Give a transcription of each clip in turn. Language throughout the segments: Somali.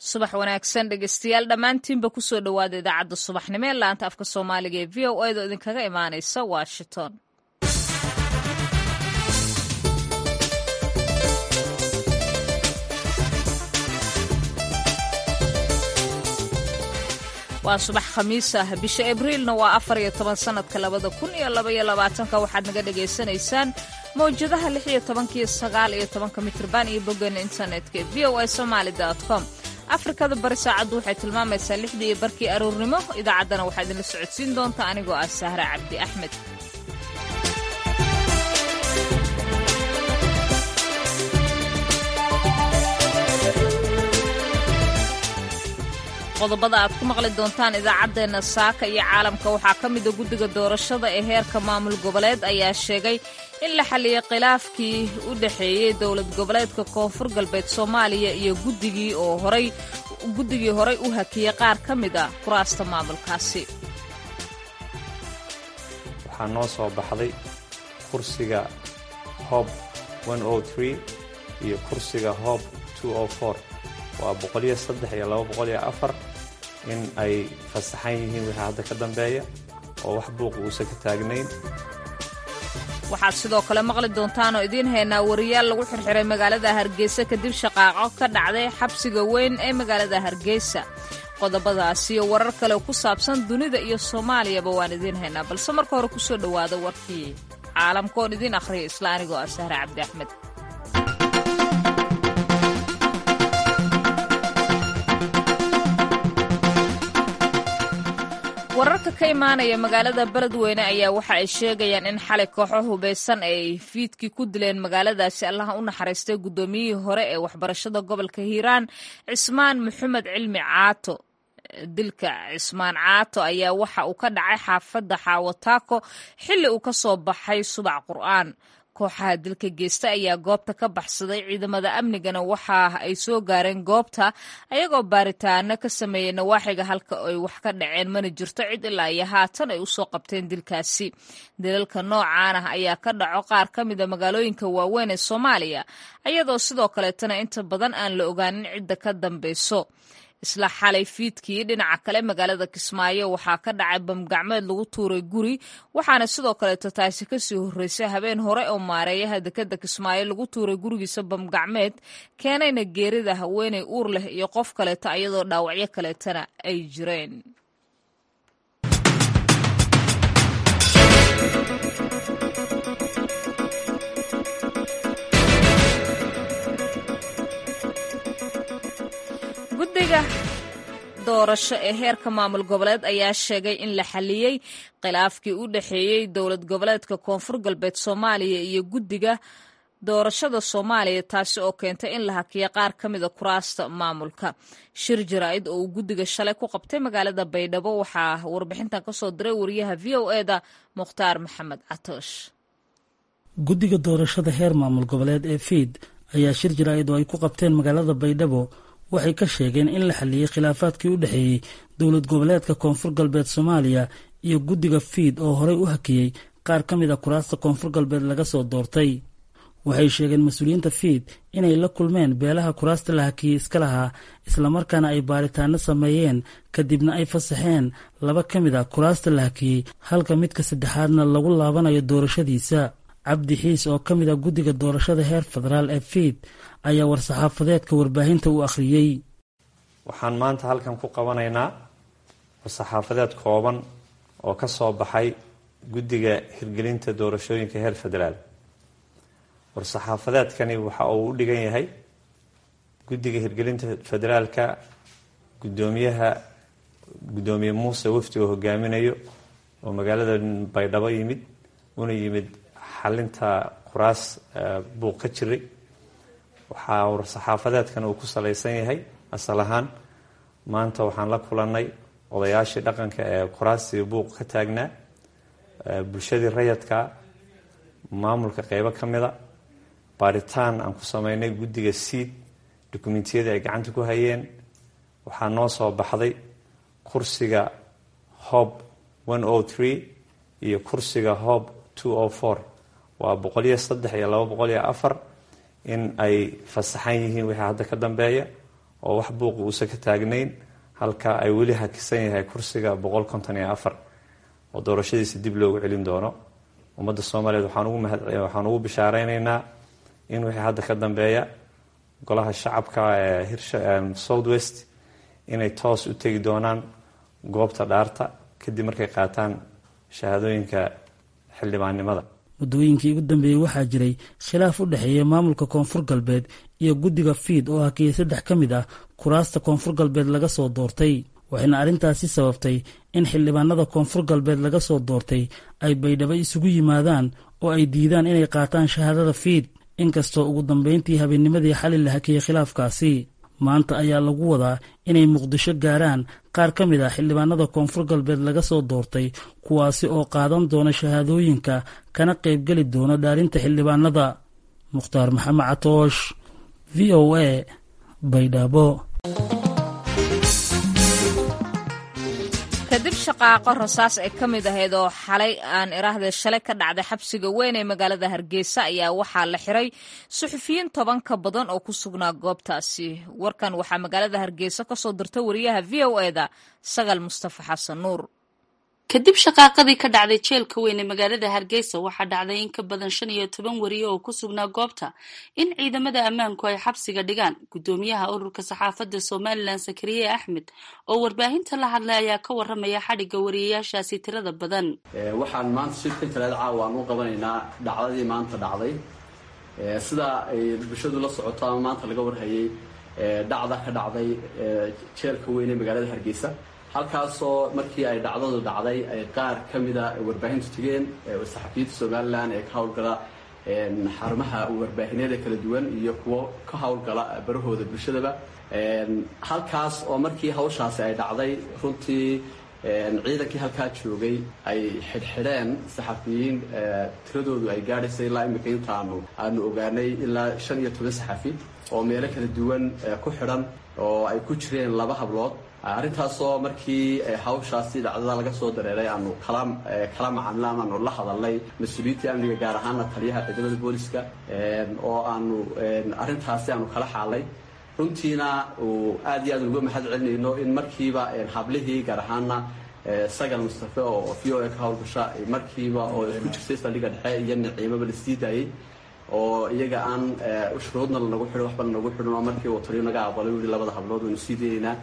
subax wanaagsan dhegeystayaal dhammaantiinba kusoo dhowaada idaacadda subaxnimo ee laanta afka soomaaliga ee v o a do idinkaga imaanaysa washington waa subax khamiis ah bisha abriilna waa afar iyo toban sanadka labada kun iyo labaiyo labaatanka waxaad naga dhagaysanaysaan mawjadaha lix iyo tobankiyo sagaal iyo tobanka mitrban iyo boggeena internetka v o a somaali com afrikada bari saacaddu waxay tilmaamaysaa lixdii iyo barkii aroornimo idaacaddana waxaa idinla socodsiin doonta anigoo ah sahra cabdi axmed qodobada aad ku maqli doontaan idaacaddeenna saaka iyo caalamka waxaa ka mida guddiga doorashada ee heerka maamul goboleed ayaa sheegay in la xalliyay khilaafkii u dhexeeyey dowlad goboleedka koonfur galbeed soomaaliya iyo guddigii oo horay guddigii horay u hakiyey qaar ka mid a kuraasta maamulkaasi waxaa noo soo baxday kursiga hob iyo kursiga hob waa boqoliyo saddex iyo laba boqoliyo afar in ay fasaxan yihiin wixii hadda ka dambeeya oo wax buuqa uusan ka taagnayn waxaad sidoo kale maqli doontaanoo idiin haynaa wariyaal lagu xirxiray magaalada hargeysa kadib shaqaaqo ka dhacday xabsiga weyn ee magaalada hargeysa qodobadaasiyo warar kale ku saabsan dunida iyo soomaaliyaba waan idiin haynaa balse marka hore kusoo dhowaada warkii caalamka oon idiin akhriya isla anigoo ah sahre cabdi axmed wararka ka imaanaya magaalada beledweyne ayaa waxa ay sheegayaan in xalay kooxo hubaysan ay fiidkii ku dileen magaaladaasi allaha u naxariistay guddoomiyihii hore ee waxbarashada gobolka hiiraan cismaan maxamed cilmi caato dilka cismaan caato ayaa waxa uu ka dhacay xaafadda xaawataako xilli uu ka soo baxay subac qur'aan kooxaha dilka geysta ayaa goobta ka baxsaday ciidamada amnigana waxa ay soo gaareen goobta ayagoo baaritaano ka sameeyey nawaaxiga halka ay wax ka dhaceen mana jirto cid ilaa iyo haatan ay usoo qabteen dilkaasi dilalka noocaan ah ayaa ka dhaco qaar ka mida magaalooyinka waaweyn ee soomaaliya ayadoo sidoo kaleetana inta badan aan la ogaanin cidda ka dambeyso isla xalay fiidkii dhinaca kale magaalada kismaayo waxaa ka dhacay bamgacmeed lagu tuuray guri waxaana sidoo kaleeto taasi kasii horreysay habeen hore oo maareeyaha dekeda kismaayo lagu tuuray gurigiisa bamgacmeed keenayna geerida haweeney uur leh iyo qof kaleeto ayadoo dhaawacyo kaleetana ay jireen guddiga doorasho ee heerka maamul goboleed ayaa sheegay in la xaliyey khilaafkii u dhexeeyey dowlad goboleedka koonfur galbeed soomaaliya iyo guddiga doorashada soomaaliya taasi oo keentay in la hakiyo qaar ka mida kuraasta maamulka shir jaraa'id oo uu guddiga shalay ku qabtay magaalada baydhabo waxaa warbixintan kasoo diray wariyaha v o eda mukhtaar maxamed catoosh guddiga doorashada heer maamul goboleed ee fiid ayaa shir jaraa'id oo ay ku qabteen magaalada baydhabo waxay ka sheegeen in la xaliyey khilaafaadkii u dhexeeyey dowlad goboleedka koonfur galbeed soomaaliya iyo guddiga fiid oo horey u hakiyey qaar ka mid a kuraasta koonfur galbeed laga soo doortay waxay sheegeen mas-uuliyiinta fiid inay la kulmeen beelaha kuraasta la hakiyey iska lahaa islamarkaana ay baaritaano sameeyeen kadibna ay fasaxeen laba ka mid a kuraasta la hakiyey halka midka saddexaadna lagu laabanayo doorashadiisa cabdi xiis oo ka mid a guddiga doorashada heer federaal ee fiid ayaa war-saxaafadeedka warbaahinta u akhriyey waxaan maanta halkan ku qabanaynaa war-saxaafadeed kooban oo ka soo baxay guddiga hirgelinta doorashooyinka heer federaal war-saxaafadeedkani waxa uu u dhigan yahay guddiga hirgelinta federaalka guddoomiyaha guddoomiye muuse wafdi oo hogaaminayo oo magaalada baydhabo yimid una yimid xalinta kuraas buuq ka jiray waxaa war-saxaafadeedkan uu ku salaysan yahay asal ahaan maanta waxaan la kulannay odayaashii dhaqanka ee kuraastii buuq ka taagnaa bulshadii rayadka maamulka qeybo ka mida baaritaan aan ku sameynay guddiga siid dukumentiyadii ay gacanta ku hayeen waxaa noo soo baxday kursiga hob iyo kursiga hob waa boqoliyo saddex iyo laba boqoliyo afar in ay fasaxan yihiin wixii hadda ka dambeeya oo wax buuqa uusan ka taagnayn halka ay weli hakisan yahay kursiga boqol konton iyo afar oo doorashadiisa dib loogu celin doono ummadda soomaaliyeed waxaan ugu bishaareynayna in wixii hadda ka dambeeya golaha shacabka ee south west inay toos u tegi doonaan goobta dhaarta kadib markay qaataan shahaadooyinka xildhibaannimada muddooyinkii ugu dambeeyey waxaa jiray khilaaf u dhexeeya maamulka koonfur galbeed iyo guddiga fiid oo hakiyey saddex ka mid ah kuraasta koonfur galbeed laga soo doortay waxayna arrintaasi sababtay in xildhibaanada koonfur galbeed laga soo doortay ay baydhabo isugu yimaadaan oo ay diidaan inay qaataan shahaadada fiid inkastoo ugu dambeyntii habeennimadii xali la hakiyey khilaafkaasi maanta ayaa lagu wadaa inay muqdisho gaaraan qaar ka mid ah xildhibaanada koonfur galbeed laga soo doortay kuwaasi oo qaadan doona shahaadooyinka kana qaybgeli doona dhaarinta xildhibaanada mukhtaar maxamed catoosh v o a baydhabo kadib shaqaaqo rasaas ay ka mid ahayd oo xalay aan iraahde shalay ka dhacday xabsiga weyn ee magaalada hargeysa ayaa waxaa la xiray suxufiyiin toban ka badan oo ku sugnaa goobtaasi warkan waxaa magaalada hargeysa kasoo dirta wariyaha v o eda sagal mustafa xasan nuur kadib shaqaaqadii ka dhacday jeelka weyn ee magaalada hargeysa waxaa dhacday in ka badan shan iyo toban wariye oo ku sugnaa goobta in ciidamada ammaanku ay xabsiga dhigaan guddoomiyaha ururka saxaafadda somalilan sakariye axmed oo warbaahinta la hadlay ayaa ka waramaya xadhigga wariyayaashaasi tirada badan waxaan maanta shirkan talaad caawa aan u qabanaynaa dhacdadii maanta dhacday sida ay bulshadu la socoto ama maanta laga warhayay dhacda ka dhacday jeelka weyn ee magaalada hargeysa halkaasoo markii ay dhacdadu dhacday ay qaar ka mida warbaahintu tegeen saxafiyiinta somalilan ee ka howlgala xarumaha warbaahineeda kala duwan iyo kuwo ka howlgala barahooda bulshadaba halkaas oo markii hawshaasi ay dhacday runtii ciidankii halkaa joogay ay xidhxidheen saxafiyiin tiradoodu ay gaadhaysay ilaa imika intaanu aanu ogaanay ilaa shan iyo toban saxafi oo meelo kala duwan ku xidhan oo ay ku jireen laba hablood arrintaasoo markii hawshaasi dhacdada laga soo dareeray aanu kala kala macaamila ama aanu la hadalnay mas-uuliyiintii amniga gaar ahaana taliyaha ciidamada booliska oo aanu arrintaasi aanu kala xaalay runtiina uu aad iyo aad uga mahad celinayno in markiiba hablihii gaar ahaana sagal mustafe oo v o a ka howlgasha markiiba oo ku jirtay saldhigga dhexe iyo niciimaba la sii daayey oo iyaga aan shuruudna lanagu xidhin waxba lanagu xidhin oo markii uu taliyo naga aqbalay u yihi labada hablood waynu sii dayaynaa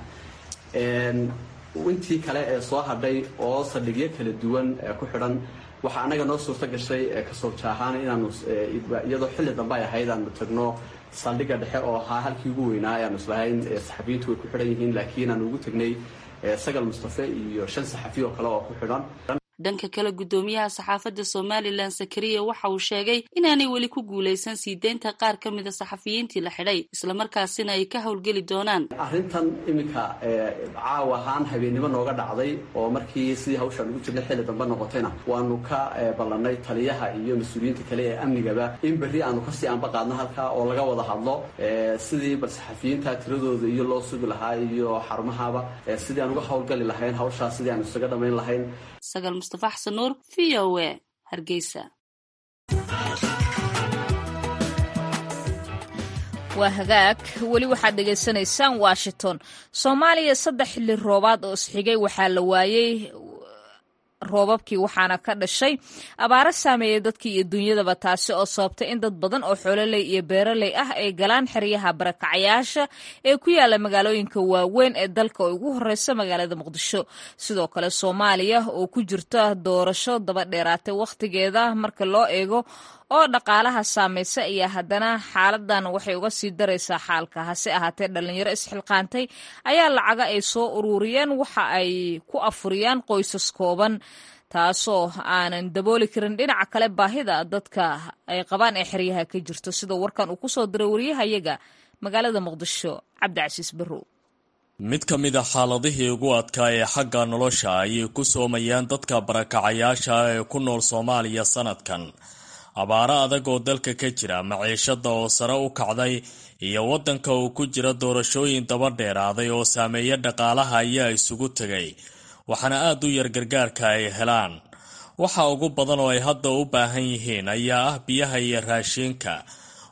intii kale ee soo hadhay oo saldhigyo kala duwan ku xidhan waxaa annaga noo suurto gashay kasooja ahaan inaanu iyadoo xilli dambe ay ahayd aanu tagno saldhigga dhexe oo ahaa halkii ugu weynaa ayaanu islahayn saxafiyiintu way ku xidhan yihiin laakiin aanu ugu tegnay sagal mustafe iyo shan saxafi oo kale oo ku xidhan dhanka kale guddoomiyaha saxaafadda somalilan sakariya waxa uu sheegay inaanay weli ku guulaysan sii deynta qaar ka mida saxafiyiintii la xidhay islamarkaasina ay ka howlgeli doonaan arrintan iminka caawa ahaan habeennimo nooga dhacday oo markii sidii hawshaan ugu jirnay xilli dambe noqotayna waanu ka ballanay taliyaha iyo mas-uuliyiinta kale ee amnigaba in berri aanu kasii anba qaadno halkaa oo laga wada hadlo sidii bal saxafiyiinta tiradooda iyo loo sugi lahaa iyo xarumahaba sidii aan uga howlgali lahayn hawshaas sidii aanu isaga dhamayn lahayn sagal mustafa xasan nuur v o a hargeysa waa hagaag weli waxaad dhegaysanaysaan washington soomaaliya saddex xilli roobaad oo isxigay waxaa la waayey roobabkii waxaana ka dhashay abaaro saameeyey dadkii iyo dunyadaba taasi oo sababtay in dad badan oo xoololey iyo beeraley ah ay galaan xeryaha barakacayaasha ee ku yaala magaalooyinka waaweyn ee dalka oo ugu horeysa magaalada muqdisho sidoo kale soomaaliya oo ku jirta doorasho daba dheeraatay wakhtigeeda marka loo eego oo dhaqaalaha saamaysa ayaa haddana xaaladan waxay uga sii daraysaa xaalka hase ahaatee dhalinyaro isxilqaantay ayaa lacaga ay soo ururiyeen waxa ay ku afuriyaan qoysas kooban taasoo aanan dabooli karin dhinaca kale baahida dadka ay qabaan ee xeryaha ka jirto sidoo warkan uu kusoo diray wariyahayaga magaalada muqdisho cabdicasiis barrow mid ka mid a xaaladihii ugu adkaa ee xagga nolosha ayay ku soomayaan dadka barakacayaasha ee ku nool soomaaliya sanadkan abaaro adag oo dalka ka jira maciishada oo sare u kacday iyo waddanka uu ku jira doorashooyin daba dheeraaday oo saameeya dhaqaalaha ayaa isugu tegay waxaana aada u yar gargaarka ay helaan waxa ugu badan oo ay hadda u baahan yihiin ayaa ah biyaha iyo raashiinka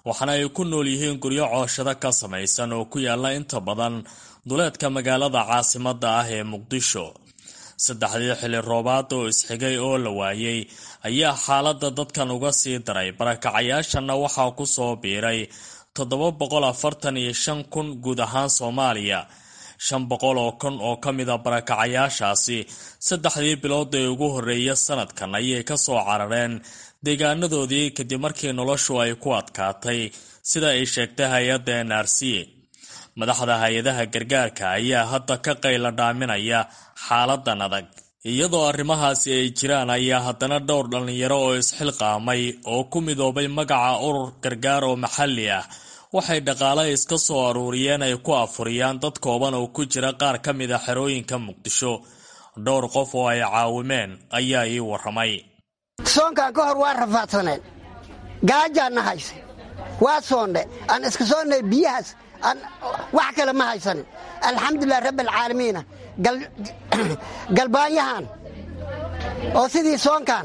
waxaana ay ku nool yihiin guryo cooshado ka samaysan oo ku yaala inta badan duleedka magaalada caasimadda ah ee muqdisho saddexdii xilli roobaad oo isxigay oo la waayey ayaa xaaladda dadkan uga sii daray barakacayaashanna waxaa ku soo biiray toddoba boqol afartan iyo shan kun guud ahaan soomaaliya shan boqol oo kun oo ka mid a barakacayaashaasi saddexdii bilood ee ugu horreeya sanadkan ayay ka soo carareen deegaanadoodii kadib markii noloshu ay ku adkaatay sida ay sheegtay hay-adda n r c madaxda hay-adaha gargaarka ayaa hadda ka qayla dhaaminaya xaaladan adag iyadoo arrimahaasi ay jiraan ayaa haddana dhowr dhallinyaro oo isxilqaamay oo ku midoobay magaca urur gargaar oo maxalli ah waxay dhaqaale iska soo aruuriyeen ay ku afuriyaan dad kooban oo ku jira qaar ka mid a xerooyinka muqdisho dhowr qof oo ay caawimeen ayaa ii warramay soonkan ka hor waa rafaadsaneen gaajaanna hayse waa soondhe aan iska soonnay biyahaas wax kale ma haysanin alxamdulilah rabbi alcaalamiina galbaanyahan oo sidii soonkan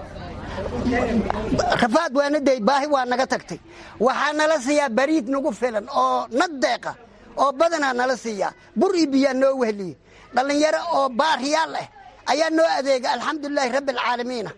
rafaad waana day baahi waa naga tagtay waxaa nala siiyaa bariid nagu filan oo nad deeqa oo badanaa nala siiyaa bur iyo biyaa noo wehliye dhallinyaro oo baariyaal ah ayaa noo adeega alxamdulilaahi rabbi alcaalamiina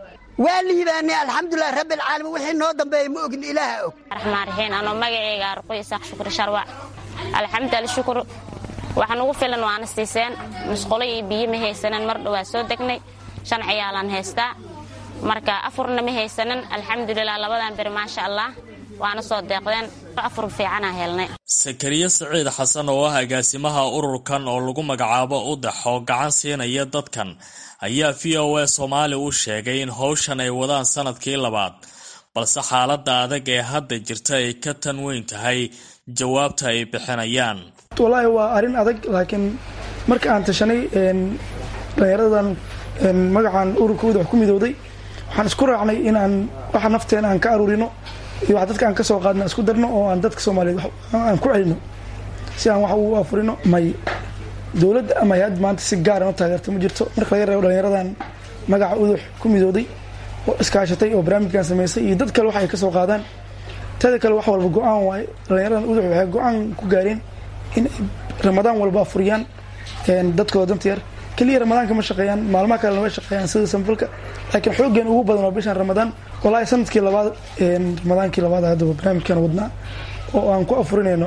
waa liibaanay alxamdulilahi rabbi alcaalamiin wixii noo dambeeya ma ogin ilaaha og raxmaan raxiim anoo magaceyga arqoy isaaq shukri sharwac alxamdulilah shukur waxa nugu filan waana siiseen musqulo iyo biyo ma haysanan mar dhowaa soo degnay shan ciyaalaan haystaa marka afurna ma haysanan alxamdulilah labadan beri maasha allah waana soo deeqdeen afur fiicanaa helnay sakariye siciid xasan oo ah agaasimaha ururkan oo lagu magacaabo udax oo gacan siinaya dadkan ayaa v o a soomaali u sheegay in howshan ay wadaan sanadkii labaad balse xaaladda adag ee hadda jirta ay ka tan weyn tahay jawaabta ay bixinayaan walaahi waa arrin adag laakiin marka aan tashanay dhallinyaradan magacan ururka udax ku midowday waxaan isku raacnay inaan waxa nafteena aan ka aruurino iyo wax dadka aan ka soo qaadna isku darno oo aan dadka soomaaliyeed aan ku celino si aan wax ugu afurino may dowladda ama hay-ad maanta si gaaran u taageerta ma jirto marka laga reebo dhallinyaradan magaca udux ku midooday oo iskaashatay oo barnaamijkan samaysay iyo dad kale wax ay ka soo qaadaan teeda kale wax walba go-aan waaye dhallinyaradan udux waxay go-aan ku gaareen in ay ramadaan walba afuriyaan dadkooda danta yar keliya ramadaanka ma shaqeeyaan maalmaha kalena way shaqeeyaan sida sanfalka laakiin xoogeen ugu badan waa bishan ramadaan walaahi sanadkii labaad ramadaankii labaad haddaba barnaamijkan wadnaa oo aan ku afurinayno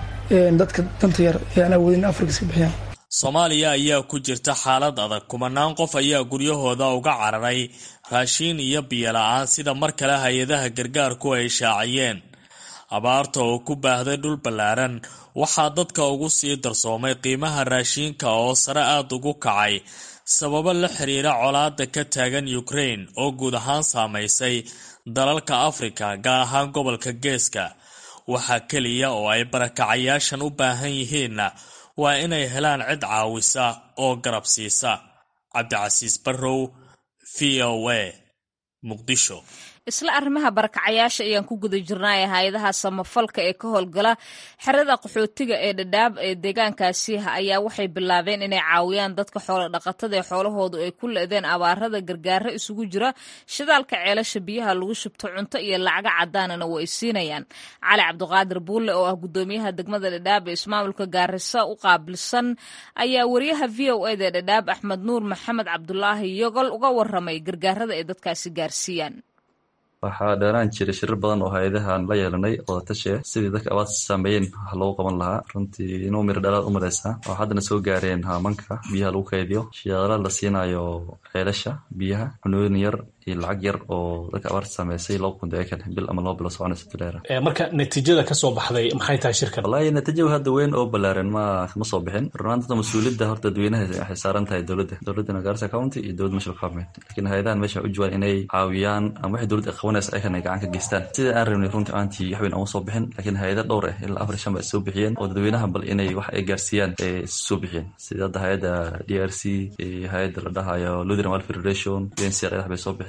dadka danta yar ee aan awoodin afrika iska bixiyaan soomaaliya ayaa ku jirta xaalad adag kumanaan qof ayaa guryahooda uga cararay raashiin iyo biyo la-aan sida mar kale hay-adaha gargaarku ay shaaciyeen abaarta oo ku baahday dhul ballaaran waxaa dadka ugu sii darsoomay qiimaha raashiinka oo sare aada ugu kacay sababo la xiriira colaada ka taagan ukraine oo guud ahaan saamaysay dalalka afrika gaar ahaan gobolka geeska waxaa keliya oo ay barakacayaashan u baahan yihiinna waa inay helaan cid caawisa oo garab siisa cabdicasiis barrow v o a muqdisho isla arrimaha barakacayaasha ayaan ku guda jirnay hay-adaha samafalka ee ka howlgala xerada qaxootiga ee dhadhaab ee deegaankaasi ayaa waxay bilaabeen inay caawiyaan dadka xoolo dhaqatada ee xoolahoodu ay ku le-deen abaarada gargaaro isugu jira shidaalka ceelasha biyaha lagu shubto cunto iyo lacaga cadaanana way siinayaan cali cabdiqaadir buulle oo ah gudoomiyaha degmada dhadhaab ee ismaamulka gaarisa u qaabilsan ayaa wariyaha v o eda ee dhadhaab axmed nuur maxamed cabdulaahi yogol uga waramay gargaarada ay dadkaasi gaarsiiyaan waxaa dheeraan jiray shirir badan oo hay-adahan la yeelanay wadatashe sidii dadka abaad saameeyeen wax loogu qaban lahaa runtii inuu miro dhalaad u mareysaa oo haddana soo gaareen haamanka biyaha lagu kaydiyo shidaala la siinayo ceelasha biyaha cunooyin yar iyo lacag yar oo dadka abaarta saameysay laba kun deekan bil ama laba bilo soconaysa duleera marka natiijada kasoo baxday maxay tahay shirkan wallaahi natiijada hadda weyn oo ballaaran ma ma soo bixin runaanta mas-uuliyadda horta dadweynaha waxay saaran tahay dowladda dowladda garissa county iyo dowladda national government laakiin hay-adahan meesha u jawaan inay caawiyaan ama waxay dowladda qabanaysa ayakan ay gacan ka geystaan sida aan rabnay runtii aantii waxweyn ama soo bixin laakiin hay-ada dhowr ah ilaa afar shan ba is soo bixiyeen oo dadweynaha bal inay wax ay gaarsiiyaan ee soo bixiyeen sida hadda hay-adda d r c hay-adda la dhahayo lutheran welfare federation uncr bay soo bixisay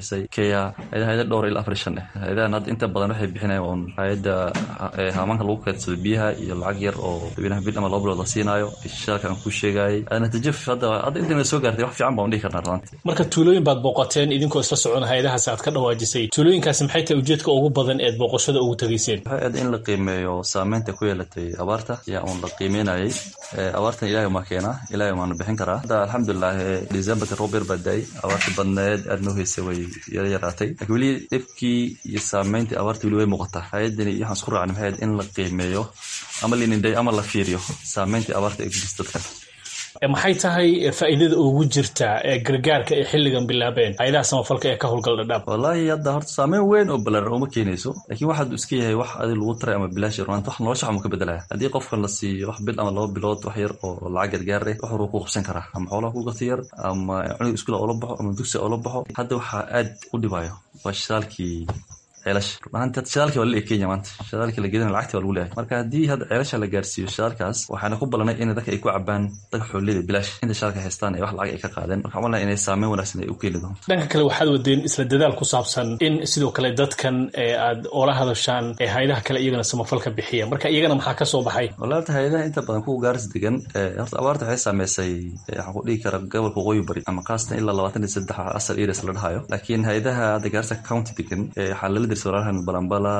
bixisay kea hay-ada dhowr ilaa afar shan eh hay-adahan hadda inta badan waxay bixinayaan un hay-adda hamaanka lagu keedsado biyaha iyo lacag yar oo dabinaha bil ama laba bilood la siinaayo shaalka aan ku sheegayay natiijo hadda hadda inta soo gaartay wax fiican baan dhihi karnaa runtii marka tuulooyin baad booqateen idinkoo isla socon hay-adahaas aad ka dhawaajisay tuulooyinkaasi maxay tahay ujeedka ugu badan eed booqashada ugu tegayseen waxay aad in la qiimeeyo saameynta ku yeelatay abaarta ayaa uun la qiimeynayay abaartan ilaahay maa keenaa ilaahay maana bixin karaa hadda alxamdulilah decemberka roob yar baa da-ay abaarta badneed aad noo heysay way yara yaraatay laakiin weli dhibkii iyo saameyntii abaarta weli way muuqataa hay-adani waxaan isku raacnay maxay ahayd in la qiimeeyo ama linindhay ama la fiiriyo saameyntii abaarta ee kudis dadka maxay tahay faa'iidada ugu jirta ee gargaarka ay xilligan bilaabeen hay-adaha samafalka ee ka howlgal dhadhaab wallaahi hadda horta saameyn weyn oo balaaran uma keenayso laakiin waxaad iska yahay wax adi lagu taray ama bilaash runaanta wax nolosha xamu ka bedelaya haddii qofkan la siiyo wax bil ama laba bilood wax yar oo lacag gargaar leh wax horuu ku qabsan karaa ama xoolaha ku gato yar ama cunug iskuula oola baxo ama dugsi oola baxo hadda waxaa aad u dhibayo waa shitaalkii ceelasha runaanti shidaalkii waa la kenya maanta shidaalkii la gedana lacagti waa lagu leeyahay marka haddii hadda ceelasha la gaarsiiyo shidaalkaas waxaana ku ballanay in dadka ay ku cabaan dadka xoolida bilaash inta shidaalka haystaan ee wax lacag ay ka qaadeen marka malna inay saameyn wanaagsan ay u keeni doonto dhanka kale waxaad wadeen isla dadaal ku saabsan in sidoo kale dadkan ee aad oola hadashaan ee hay-adaha kale iyagana samafalka bixiya marka iyagana maxaa ka soo baxay wallahi horta hay-adaha inta badan kuwa gaaris degan horta abaarta waxay saameysay waxaan ku dhihi karaa gobolka waqooyi bari ama khaasatan ilaa labaatan iyo saddex asal areas la dhahayo laakiin hay-adaha hadda gaarisa county degan waxaa lala dirsa walaalahan balambala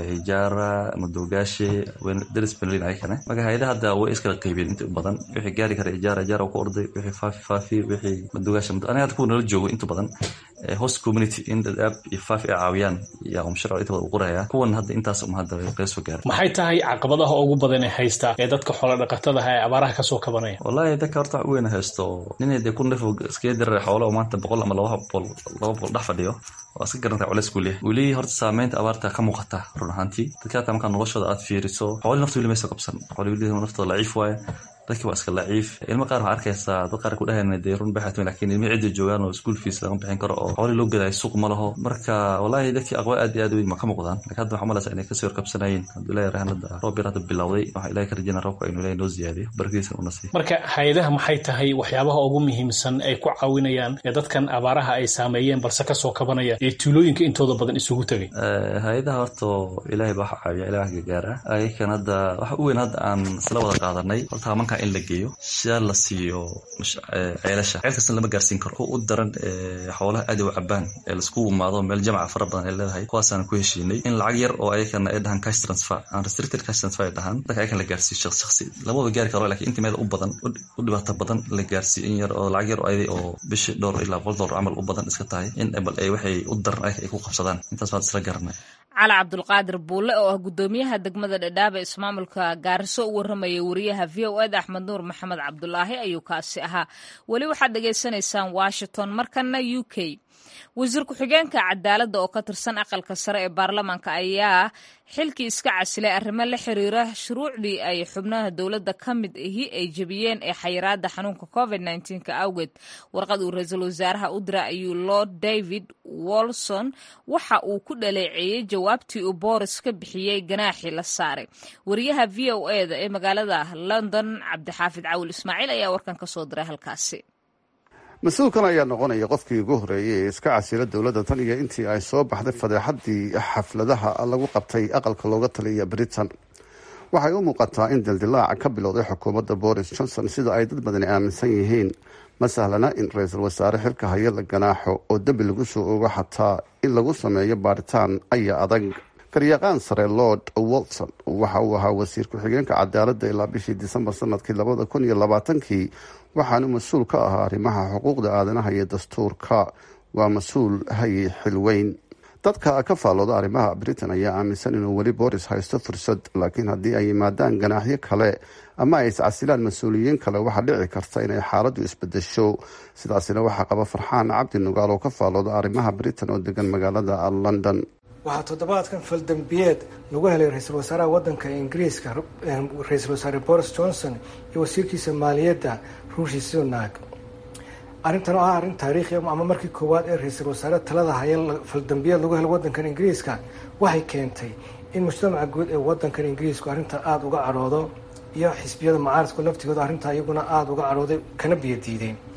ijara madogaashe daris benlin ayakane marka hay-adaha hadda way iskala qaybiyeen inta badan wixii gaari kara ijara ijara ku orday wixii faafi faafi wixii madogaashe aniga hadda kuwa nala joogo inta badan host community in dadaab iyo faafi ay caawiyaan yaa um sharci inta badan u qoraya kuwan hadda intaas um hadda laga soo gaaray maxay tahay caqabadaha ugu badan ee haysta ee dadka xoolo dhaqatadaha ee abaaraha kasoo kabanaya wallahi dadka horta wax u weyn haysto ninay dee ku nafo iskaga dirara xoolo oo maanta boqol ama laba boqol laba boqol dhex fadhiyo waa iska garanta culeys ku leeyahay weli horta saameynta abaarta ka muuqata run ahaantii dadka hata markaa noloshooda aad fiiriso xooli nafta weli maysa qabsan xooli weli naftooda laciif waaye dadki waa iska laciif ilmo qaar waxaa arkaysaa dad qaar ku dhahayna dee run baxatun lakin ilmi cidda joogaan oo school fees lama bixin karo oo xooli loo gadaayo suuq ma laho marka wallahi dadkii aqwa aad iyo aad weyn ma ka muuqdaan lakin hadda waxaa malaysa inay kasii horkabsanayeen hadduu ilahi rahan hadda roob yar hadda bilowday waxaa ilahi ka rajayna roobka inuu ilahi noo ziyaadiyo barkiisan una siiyo marka hay-adaha maxay tahay waxyaabaha ugu muhiimsan ay ku caawinayaan ee dadkan abaaraha ay saameeyeen balse kasoo kabanaya ee tuulooyinka intooda badan isugu tegay hay-adaha horta ilaahay baa waxa caawiya ilahi wax gargaara ayakan hadda waxa u weyn hadda aan isla wada qaadanay horta hamanka in la geeyo sidaa la siiyo ceelasha ceel kastana lama gaarsiin karo kuwa u daran xoolaha aad u cabaan ee laisku imaado meel jamca fara badan ay leedahay kuwaasaan ku heshiinay in lacag yar oo ayakana ay dhahaan cash transfer aan restricted cash transfer ay dhahaan dadka ayakan la gaarsiiyo shaqsi shaqsi lamaba gaari karo lakin inta meel u badan u dhibaato badan la gaarsiiyo in yar oo lacag yar oo ayday oo bishii dhowr ilaa boqol dollar camal u badan iska tahay in bal ay waxay u daran ayaka ay ku qabsadaan intaas baan isla garanay cali cabdulqaadir buulle oo ah guddoomiyaha degmada dhadhaab ee ismaamulka gaariso u warramayay wariyaha v o ed axmed nuur maxamed cabdulaahi ayuu kaasi ahaa weli waxaad dhegaysanaysaan washington markana u k wasiir ku-xigeenka cadaaladda oo ka tirsan aqalka sare ee baarlamaanka ayaa xilkii iska casilay arrimo la xiriira shuruucdii ay xubnaha dowladda ka mid ahi ay jebiyeen ee xayiraada xanuunka covid ka awgeed warqad uu ra-iisul wasaaraha u dira ayuu lord david wolson waxa uu ku dhaleeceeyey jawaabtii uu boris ka bixiyey ganaaxii la saaray wariyaha v o eda ee magaalada london cabdixaafid cawil ismaaciil ayaa warkan ka soo diray halkaasi mas-uulkan ayaa noqonaya qofkii ugu horreeyay ee iska casila dowladda tan iyo intii ay soo baxday fadeexadii xafladaha lagu qabtay aqalka looga taliya britain waxay u muuqataa in dildilaaca ka bilowday xukuumadda boris johnson sida ay dad badani aaminsan yihiin ma sahlana in ra-iisul wasaare xilka haya la ganaaxo oo dembi lagu soo ogo xataa in lagu sameeyo baaritaan ayaa adag garyaqaan sare lord wolson waxa uu ahaa wasiir ku-xigeenka cadaaladda ilaa bishii disembar sanadkii labada kun iyo labaatankii waxaanu mas-uul ka ahaa arrimaha xuquuqda aadanaha iyo dastuurka waa mas-uul hayay xilweyn dadka ka faallooda arrimaha britain ayaa aaminsan inuu weli boris haysto fursad laakiin haddii ay yimaadaan ganaaxyo kale ama ay iscasilaan mas-uuliyiin kale waxaa dhici karta inay xaaladdu isbedesho sidaasina waxaa qaba farxaan cabdi nugaal oo ka faallooda arrimaha britain oo degan magaalada london waxaa toddobaadkan faldambiyeed lagu helay ra-iisul wasaaraha wadanka ingiriiska ra-iisul wasaare boris johnson iyo wasiirkiisa maaliyadda ruushi sunak arrintan oo ah arrin taariikhi ama markii koowaad ee ra-iisul wasaare talada haya faldambiyeed lagu helo wadankan ingiriiska waxay keentay in mujtamaca guud ee wadankan ingiriisku arrinta aada uga cadhoodo iyo xisbiyada mucaaradku laftigooda arrintaa iyaguna aada uga cadhooday kana biyo diideen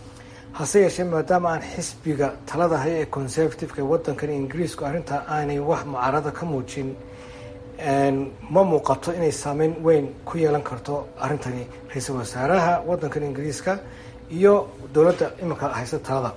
hase yeeshee maadaama aan xisbiga talada haya ee conservativeka ee wadankan ingiriisku arrintaa aanay wax mucaarada ka muujin ma muuqato inay saameyn weyn ku yeelan karto arrintani ra-iisul wasaaraha wadankan ingiriiska iyo dowladda iminka haysta talada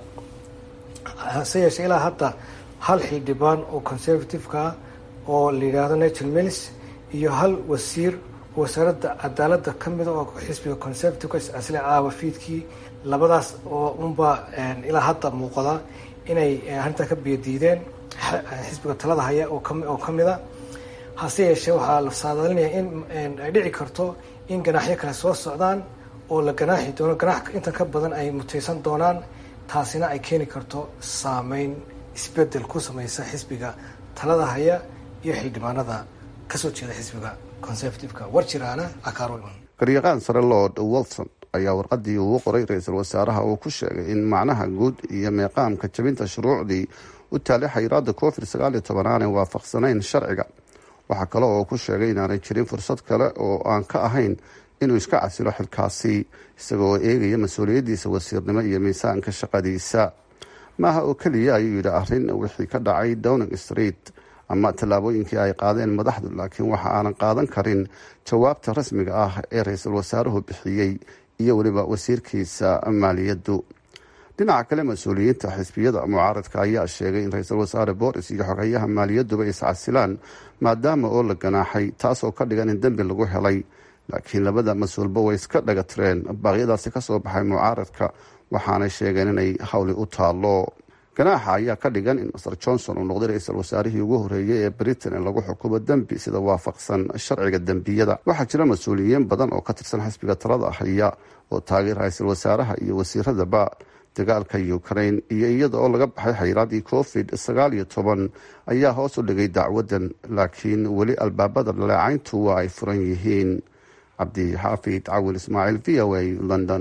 hase yeeshee ilaa hadda hal xildhibaan oo conservativeka ah oo la yidhaahdo natal mills iyo hal wasiir oo wasaaradda cadaaladda ka mida oo xisbiga conservativeka iscasle caawa fiidkii labadaas oo unbaa ilaa hadda muuqda inay arrintaa ka biyadiideen xisbiga talada haya oo ka mida hase yeeshee waxaa la saadaalinaya in ay dhici karto in ganaaxyo kale soo socdaan oo la ganaaxi doono ganaax intan ka badan ay mutaysan doonaan taasina ay keeni karto saameyn isbedel ku sameysa xisbiga talada haya iyo xildhibaanada kasoo jeeda xisbiga conservativeka warjiraana akaarolman garyaqaan sare lord wilson ayaa warqadii uu qoray ra-iisul wasaaraha uu ku sheegay in macnaha guud iyo meeqaamka jabinta shuruucdii u taalay xayiraada covid sagaal iyo toban aanay waafaqsanayn sharciga waxaa kale oo ku sheegay inaanay jirin fursad kale oo aan ka ahayn inuu iska casilo xilkaasi isagoo eegaya mas-uuliyaddiisa wasiirnimo iyo miisaanka shaqadiisa maaha oo keliya ayuu yidhi arrin wixii ka dhacay downing street ama tallaabooyinkii ay qaadeen madaxdu laakiin waxa aanan qaadan karin jawaabta rasmiga ah ee ra-iisul wasaaruhu bixiyey iyo weliba wasiirkiisa maaliyaddu dhinaca kale mas-uuliyiinta xisbiyada mucaaradka ayaa sheegay in ra-iisul wasaare boris iyo xogayaha maaliyadduba iscasilaan maadaama oo la ganaaxay taasoo ka dhigan in dembi lagu helay laakiin labada mas-uulba way iska dhaga tireen baaqyadaasi kasoo baxay mucaaradka waxaanay sheegeen inay hawli u taalo ganaaxa ayaa ka dhigan in master johnson uu noqday ra-iisul wasaarihii ugu horeeyey ee britain in lagu xukumo dembi sida waafaqsan sharciga dembiyada waxaa jira mas-uuliyiin badan oo ka tirsan xisbiga talada haya oo taageer ra-iisul wasaaraha iyo wasiiradaba dagaalka ukraine iyo iyada oo laga baxay xayiraadii covid sagaal iyo toban ayaa hoos u dhigay dacwadan laakiin weli albaabada dhaleecayntu waa ay furan yihiin cabdixaafid cawil ismaaciil v o a london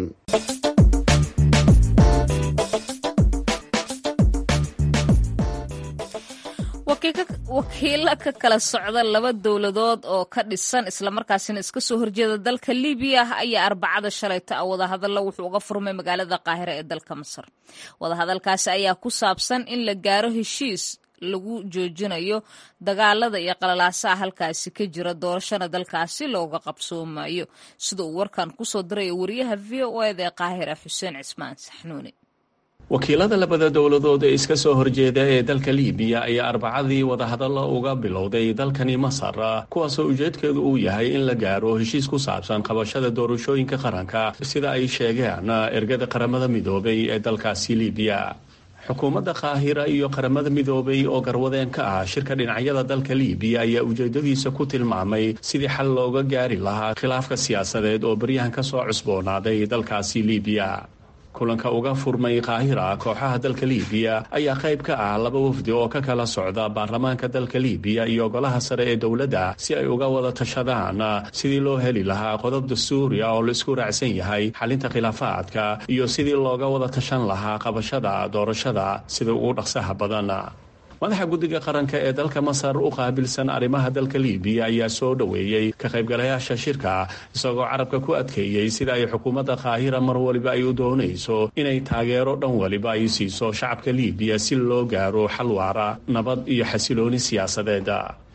wakiilo ka kala socda laba dowladood oo ka dhisan islamarkaasina iska soo horjeeda dalka libiya ayaa arbacada shalayta ah wadahadalla wuxuu uga furmay magaalada qaahira ee dalka masar wadahadalkaasi ayaa ku saabsan in la gaaro heshiis lagu joojinayo dagaalada iyo qalalaasaha halkaasi ka jira doorashana dalkaasi looga qabsoomayo sida uu warkan kusoo diraya wariyaha v o eda ee qaahira xuseen cismaan saxnuuni wakiilada labada dowladood ee iska soo horjeeda ee dalka liibiya ayaa arbacadii wadahadallo uga bilowday dalkani masar kuwaasoo ujeedkeedu uu yahay in la gaaro heshiis ku saabsan qabashada doorashooyinka qaranka sida ay sheegeen ergada qaramada midoobay ee dalkaasi liibiya xukuumadda qaahira iyo qaramada midoobay oo garwadeen ka ah shirka dhinacyada dalka liibiya ayaa ujeedadiisa ku tilmaamay sidii xal looga gaari lahaa khilaafka siyaasadeed oo baryahan ka soo cusboonaaday dalkaasi liibiya kulanka uga furmay qaahira kooxaha dalka liibiya ayaa qayb ka ah laba wafdi oo ka kala socda baarlamaanka dalka liibiya iyo golaha sare ee dowladda si ay uga wada tashadaan sidii loo heli lahaa qodob dastuuriya oo la isku raacsan yahay xalinta khilaafaadka iyo sidii looga wada tashan lahaa qabashada doorashada sida ugu dhaqsaha badan madaxa guddiga qaranka ee dalka masar u qaabilsan arrimaha dalka liibiya ayaa soo dhoweeyey ka qaybgalayaasha shirka isagoo carabka ku adkeeyey sida ay xukuumadda qaahira mar waliba ay u doonayso inay taageero dhan waliba ay siiso shacabka liibiya si loo gaaro xal waara nabad iyo xasilooni siyaasadeed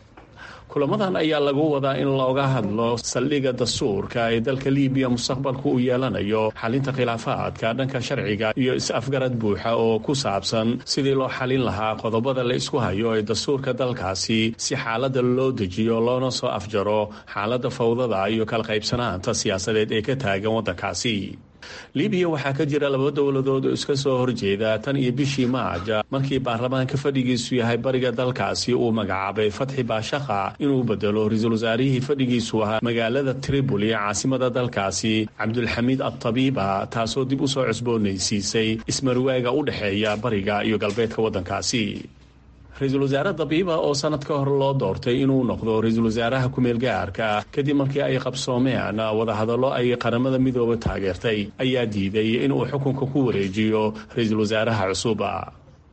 kulamadan ayaa lagu wadaa in looga hadlo saldhigga dastuurka ee dalka liibiya mustaqbalku uu yeelanayo xalinta khilaafaadka dhanka sharciga iyo is-afgarad buuxa oo ku saabsan sidii loo xalin lahaa qodobada la isku hayo ee dastuurka dalkaasi si xaaladda loo dejiyo loona soo afjaro xaaladda fawdada iyo kala qaybsanaanta siyaasadeed ee ka taagan waddankaasi libiya waxaa ka jira laba dowladood oo iska soo horjeeda tan iyo bishii maaja markii baarlamaanka fadhigiisu yahay bariga dalkaasi uu magacaabay fatxi baashaqa inuu bedelo ra-iisul wasaarihii fadhigiisu ahaa magaalada tripoli ee caasimada dalkaasi cabdulxamiid adtabiiba taasoo dib u soo cusboonaysiisay ismarwaaga u dhexeeya bariga iyo galbeedka waddankaasi ra-iisul wasaare dabiiba oo sanad ka hor loo doortay inuu noqdo ra-iisul wasaaraha ku-meel gaarka kadib markii ay qabsoomeen wadahadallo ay qaramada midooba taageertay ayaa diiday inuu xukunka ku wareejiyo ra-iisul wasaaraha cusub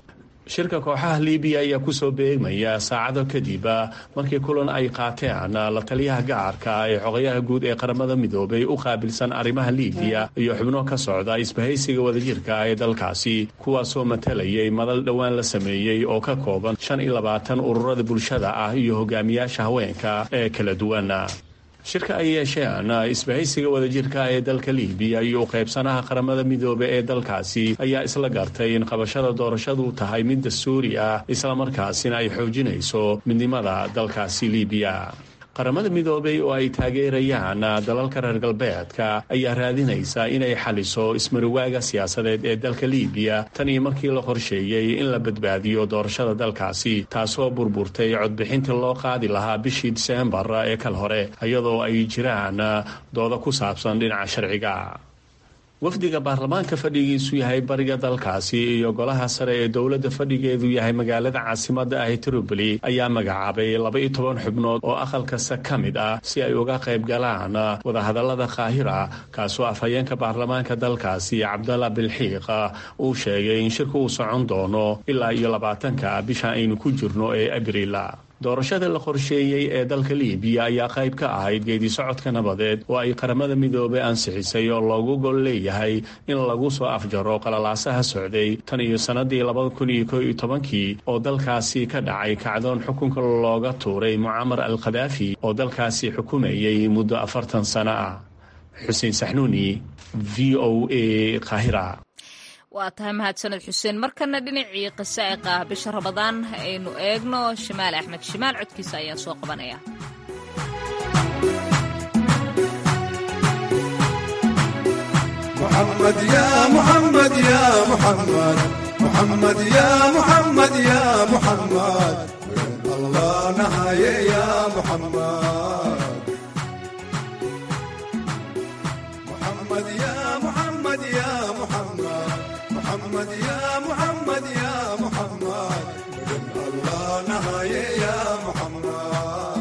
shirka kooxaha libiya ayaa kusoo beegmaya saacado kadib markii kulan ay qaateen la taliyaha gacarka ee xogayaha guud ee qaramada midoobay u qaabilsan arrimaha libiya iyo xubno ka socda isbahaysiga wadajirka ee dalkaasi kuwaasoo matalayay madal dhowaan la sameeyey oo ka kooban shan iyo labaatan ururada bulshada ah iyo hogaamiyaasha haweenka ee kala duwan shirka ay yeesheen isbahaysiga wadajirka ee dalka libiya iyo u qaybsanaha qaramada midoobe ee dalkaasi ayaa isla gartay in qabashada doorashadu tahay mid dastuuri ah islamarkaasina ay xoojinayso midnimada dalkaasi libiya qaramada midoobay oo ay taageerayaan dalalka reer galbeedka ayaa raadinaysa inay xaliso ismariwaaga siyaasadeed ee dalka libiya tan iyo markii la qorsheeyey in la badbaadiyo doorashada dalkaasi taasoo burburtay codbixintii loo qaadi lahaa bishii diseembar ee kal hore iyadoo ay jiraan dooda ku saabsan dhinaca sharciga wafdiga baarlamaanka fadhigiisu yahay bariga dalkaasi iyo golaha sare ee dowladda fadhigeedu yahay magaalada caasimada ah tripoli ayaa magacaabay laba-iyo toban xubnood oo aqal kasta ka mid ah si ay uga qayb galaan wadahadalada kaahira kaasoo afhayeenka baarlamaanka dalkaasi cabdalla bilxiiq uu sheegay in shirku uu socon doono ilaa iyo labaatanka bisha aynu ku jirno ee abriil doorashada la qorsheeyey ee dalka libiya ayaa qayb ka ahayd geedi socodka nabadeed oo ay qaramada midoobey ansixisay oo loogu gol leeyahay in lagu soo afjaro qalalaasaha socday tan iyo sannadii labada kun iyo ko iyo tobankii oo dalkaasi ka dhacay kacdoon xukunka looga tuuray mucamar al khadaafi oo dalkaasi xukumayay muddo afartan sano ah xuseen saxnuuni v o a kahira waa tahay mahadsaned xuseen markana dhinacii qasaa'iqa ah bisha rabadaan aynu eegno shimaal axmed shimaal codkiisa ayaan soo qabanaya محمد يا محمد يا محمد محمد يا محمد يا محمد الله نهاية يا محمد محمد يا محمد يا محمد محمد يا محمد يا محمد الله نهاية يا محمد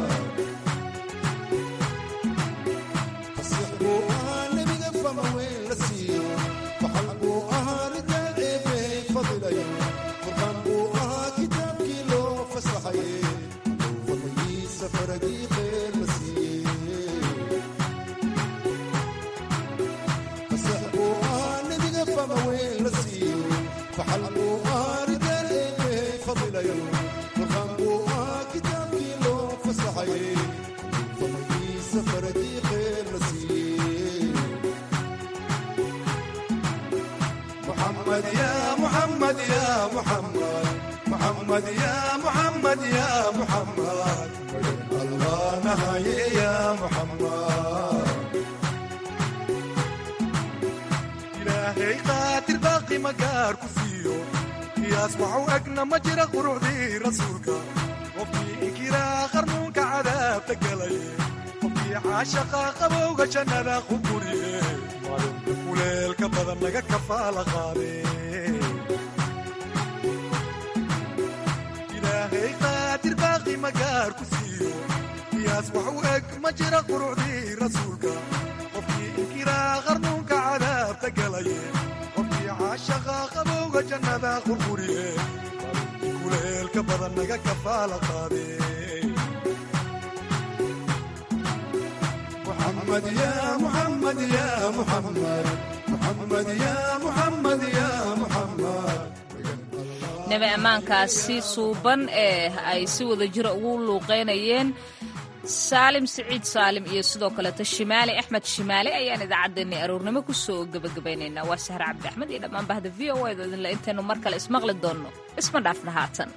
محمد يا محمد يا محمد محمد يا محمد يا محمد الله نهاية يا محمد إلهي قاتل باقي مقار كفيو يصبحوا أقنا مجرى قروعي رسولك وفي إنكرا خرمونك عذاب تقلي وفي عاشقا قبوغ جنة خبوري kuleelka badan naga kafaala qaade ilaahay qaadir baaqi magaar ku siiyo qiyaas wax u eg ma jira qurucdii rasuulka qofkii inkiraa qarnuunka cadaabta galaye qofkii caashaqa qabowga jannada qurquriye kuleelka badan naga kafaala qaade محمد يا محمد يا محمد محمد يا محمد يا محمد nabi ammaankaasi suuban ee ay si wada jiro ugu luuqeynayeen saalim siciid saalim iyo sidoo kaleeto shimaali axmed shimaali ayaan idaacaddeenay aroornimo ku soo gebagabaynaynaa waa sahre cabdi axmed iyo dhammaan bahda v o edo idinle intaynu mar kale ismaqli doonno isma dhaafna haatan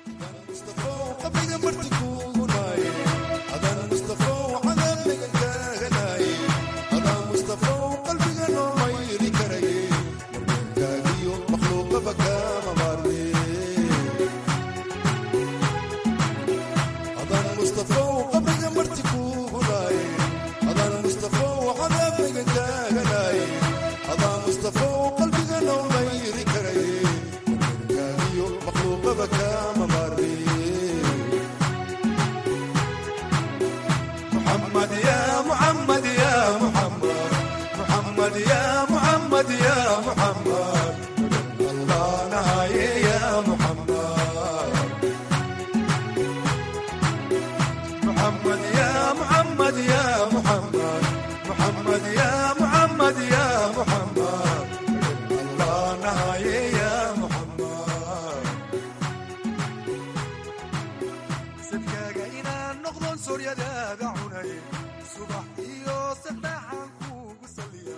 محمد يا محمد يا محمد محمد يا محمد يا محمد